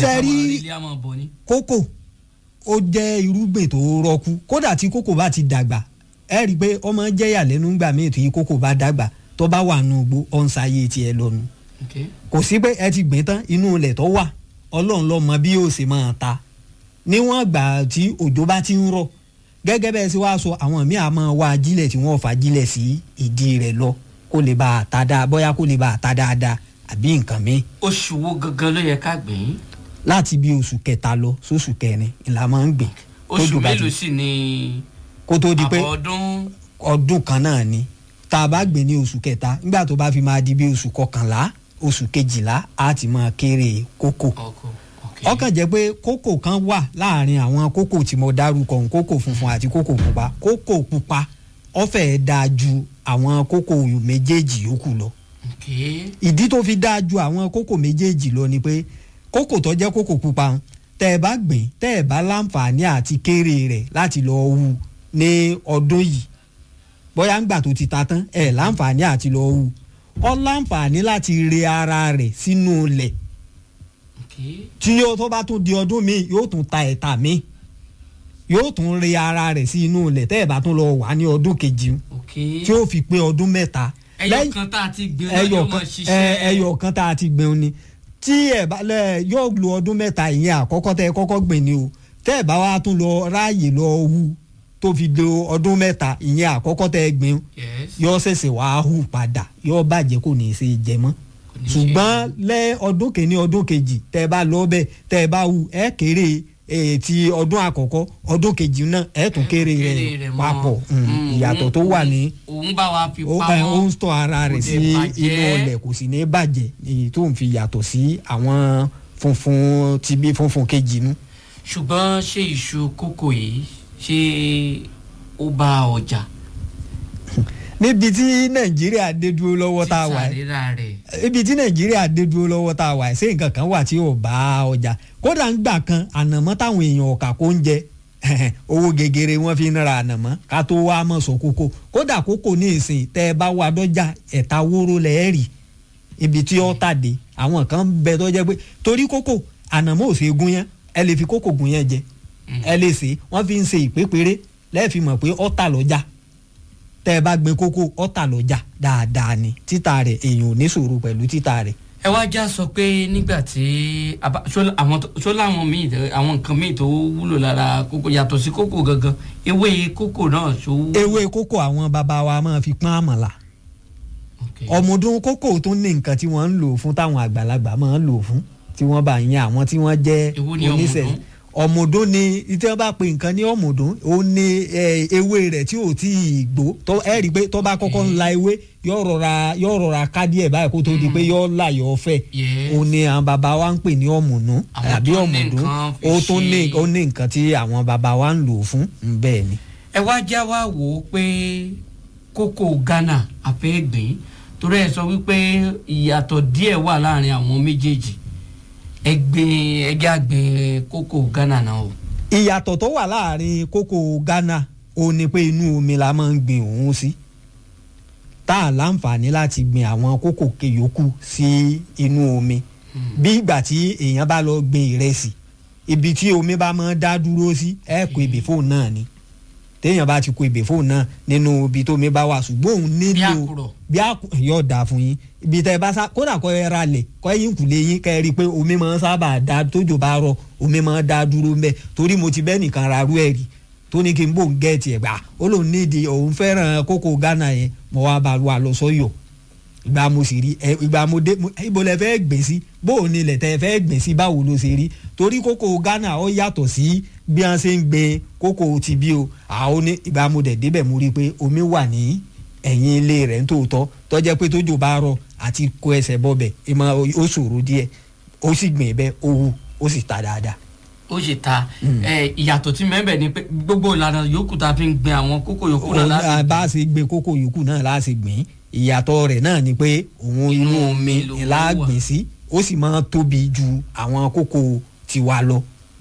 Ṣé rí- káwọn ilé àmọ́ bọ̀ ni. kókò ó jẹ́ irúgbìn tó rọ́kú kódà tí kókò bá ti dàgbà ẹ rí i pé ọmọ jẹ́yà lẹ́nu gbà míì tí kókò bá dàgbà tó bá wà nù gbó ọ̀nsáyé tiẹ̀ lọ́nu Okay. kò sí pé ẹ ti gbìn tán inú ilẹ̀ tó wà ọlọ́run ló mọ bí yóò ṣe máa ta níwọ̀n ìgbà tí òjò bá ti ń rọ̀ gẹ́gẹ́ bẹ́ẹ̀ sì wá sọ àwọn míì á máa wá ajílẹ̀ tí wọ́n fà ajílẹ̀ sí ìdí rẹ̀ lọ kó lè bá a ta dáa bóyá kó lè bá a ta dáadáa àbí nǹkan míì oṣù wo gangan ló yẹ ká gbìn? láti bí oṣù kẹta lọ sóṣù kẹrin ìlà máa ń gbìn oṣù tójò bá ti- mélòó sì ni kó tó di pé àbọ̀ ọdún ọdún kan náà ni tá a bá gbé ní oṣù kẹta nígbà tó bá fi máa di bí oṣù kọkànlá oṣù kejìlá á ti máa kéré kókò ọkọ̀ okay. ọkàn jẹ́ pé kókò kan wà láàrin àwọn kókò tí mo dárúkọ ohun kókò funfun àti kókò pupa kókò pupa ó fẹ́ẹ́ dáa ju àwọn kókò méjèèjì yòókù lọ Okay. ìdí tó fi dáa ju àwọn kókò méjèèjì lọ ni pé kókò tó jẹ́ kókò pupa ń tẹ́ ẹ bá gbìn tẹ́ ẹ bá láǹfààní àti kéré rẹ̀ láti lọ hu ní ọdún yìí bóyá ńgbà tó ti ta tán ẹ láǹfààní àti lọ hu ọ láǹfààní láti re ara rẹ̀ sínú ilẹ̀ Okay. tí yóò tó bá tún di ọdún míì yóò tún ta ẹ̀ta míì yóò tún re ara rẹ̀ sí inú ilẹ̀ tẹ́ ẹ bá tún lọ wà ní ọdún kejì Okay. tí ó fi pé ọdún mẹ́ta ẹyọ kan tá a ti gbìn náà ẹyọ yóò kan máa ṣiṣẹ́. ẹ- ẹyọ kan tá a ti gbìn ni tí ẹ bá lẹ yóò lo ọdún mẹ́ta ìyẹn àkọ́kọ́ tẹ́ ẹ kọ́kọ́ gbìn ni o tẹ́ ẹ bá wa tún lọ ráàyè lọ hu tó fi lo ọdún mẹ́ta ìyẹn àkọ́kọ́ tẹ́ ẹ gbìn Yes. yóò ṣẹ̀ṣẹ̀ wá hù padà yóò bàjẹ́ kò ní í ṣe jẹ mọ́ Kò ní ṣe ṣùgbọ́n lẹ́ ọdún kìíní ọdún kejì tẹ́ ẹ bá lọ bẹ́ẹ̀ tẹ́ ẹ bá hu ẹ kéré eh, ti ọdún àkọ́kọ́ ọdún kejì náà ẹ tún kéré rẹ̀ mọ́. papọ̀ Mm, Mm, ìyàtọ̀ òun- tó wà ní òun bá wa fi ó ẹ, pamọ́. ó ń tọ́ ara rẹ̀ kò sí dé bàjẹ́. inú ọlẹ̀ kò sì ní bàjẹ́ èyí tó ń fi yàtọ̀ sí àwọn funfun ti bí funfun kejì nu. ṣùgbọ́n ṣé iṣu kókò yìí ṣé ó bá ọjà níbi tí nàìjíríà dé dúró lọ́wọ́ tá a wà títà yìí rírà rẹ̀ ibi tí nàìjíríà dé dúró lọ́wọ́ tá a wà yìí ṣé nǹkan kan wà tí ò bá ọjà kódà ń gbà kan ànàmọ́ táwọn èèyàn ọ̀kà kó ń jẹ owó gegere wọn fi ń ra ànàmọ́ ká tó wá mọ̀ sọ kókó kódà kókó ní ìsìn tẹ́ ẹ bá wà dọ́jà ẹ̀ta wóró lẹ́ẹ̀rì ibi tí ó tàdé àwọn kan ń bẹ tó jẹ́ pé torí kókó ànàmọ́ ò ṣe gún yẹn ẹ lè fi kókó gún yẹn jẹ ẹ lè ṣe wọ́n fi ń ṣe ìpépéré lẹ́ẹ̀fi mọ̀ pé ó tà lọ́jà tẹ́ ẹ bá gbin kókó ó tà lọ́jà dáadáa ni títà rẹ̀ èèyàn ò ní ṣòro pẹ̀lú títà rẹ̀ ẹ wá já sọ pé nígbà tí a bá- ṣó àwọn tó- ṣó láwọn míì tẹ- àwọn nǹkan míì tó wúlò lára kókò yàtọ̀ sí kókò gangan ewé kókò náà ṣó. ewé kókó àwọn bàbá wa máa fi pọ́n àmàlà Okay. ọmọdún kókó tó ní nǹkan tí wọ́n ń lò fún táwọn àgbàlagbà máa ń lò fún tí wọ́n bá yan àwọn tí wọ́n jẹ́ Èwo ni oníṣẹ́ ọ̀mùdún? ọmọdún ni tí wọ́n bá pe nǹkan ní ọmọdún ó ní eh, ewé rẹ̀ tí ò tí ì gbó tó ẹ rí i pé tó bá kọ́kọ́ ń la ewé yóò rọra yóò rọra ká díẹ̀ báyìí kó tó di pé yóò là yóò fẹ̀ Yes. ó ní àwọn bàbá wa ń pè ní ọmọdún Àwọn àbí tó ní ọmọdún nǹkan fi ó tún ní ṣe- ó ní nǹkan tí àwọn bàbá wa ń lò fún bẹ́ẹ̀ ni. ẹ wá já wá wò ó pé kókò Ghana àfẹ́gbìn torí ẹ sọ wípé ìyàtọ̀ díẹ̀ wà láàrin àwọn méjèèjì ẹgbìn ẹgbẹ́ àgbìn kókò Ghana náà o. ìyàtọ̀ tó wà láàrin kókó Ghana ó ní pé inú omi la máa ń gbin òun sí tá a láǹfààní láti gbin àwọn kókò keyòkù sí inú omi bí ìgbà tí èèyàn bá lọ gbin ìrẹsì ibi tí omi bá máa dá dúró sí ẹ kó ebè fóun náà ni téèyàn bá ti kó ebè fóun náà nínú ibi tómi bá wà ṣùgbọ́n òun bí nílò àkùrọ̀ bí a yóò dáa fún yín ibi tẹ bá sá kódà kọ́ ẹ ra lẹ̀ kọ́ ẹ̀yìn kùlé yín kẹ́ ẹ rí i pé omi máa ń sábà dá tójò bá rọ̀ omi máa ń dá dúró mbẹ́ torí mo ti bẹ́ nìkan ra rú ẹ̀ rí tó ní kí n bò ń gẹ̀ẹ́tì ẹ̀ gbà ó lòun nídìí òun fẹ́ràn kókó Ghana yẹn mo wá bá wa lọ sọ́yọ̀ ìgbà mo sì rí ẹ ìgbà mo dé mo- ibo lẹ fẹ́ gbìn sí bó o ní ilẹ̀ tẹ fẹ́ gbìn sí báwo ló ṣe rí torí kókó Ghana ó yàtọ̀ sí bí wọ́n ṣe ń gbin kókó ti bí o àwọn ní ìgbà mo dẹ̀ débẹ̀ mo rí i pé omi wà ní ẹ̀yìn ilé rẹ̀ ń tòótọ́ tọ́jẹ́ pé tójò bá rọ̀ àti kó ẹsẹ̀ bọ́bẹ̀ ìmọ̀ ó ṣòro díẹ̀ ó sì gbìn bẹ́ẹ̀ ó wù ó sì ta dáadáa. ó sì ta ẹ ìyàtọ̀ tí mẹ́bẹ̀ ni pé gbogbo ìlànà yòókù tá a fi ń gbin àwọn kókò yòókù náà Òun náà láti bá a ṣe gbin kókó yòókù náà láà ṣe gbìn ìyàtọ̀ rẹ̀ náà ni pé òun inú omi lòun la wà. gbìn sí ó sì máa tóbi ju àwọn kókó tiwa lọ.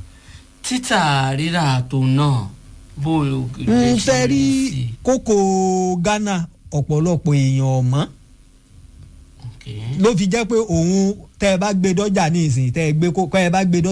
títà rírà tó náà bó o lè ń ṣe fẹ́ rí sí i. kókó Ghana ọ̀pọ̀lọpọ̀ èèyàn ọ̀mọ́ Okay. ló fi jẹ́ pé òun tẹ́ ẹ bá gbé dọ́jà ní ìsìn tẹ́ ẹ gbé kó kọ́ ẹ bá gbé dọ́jà.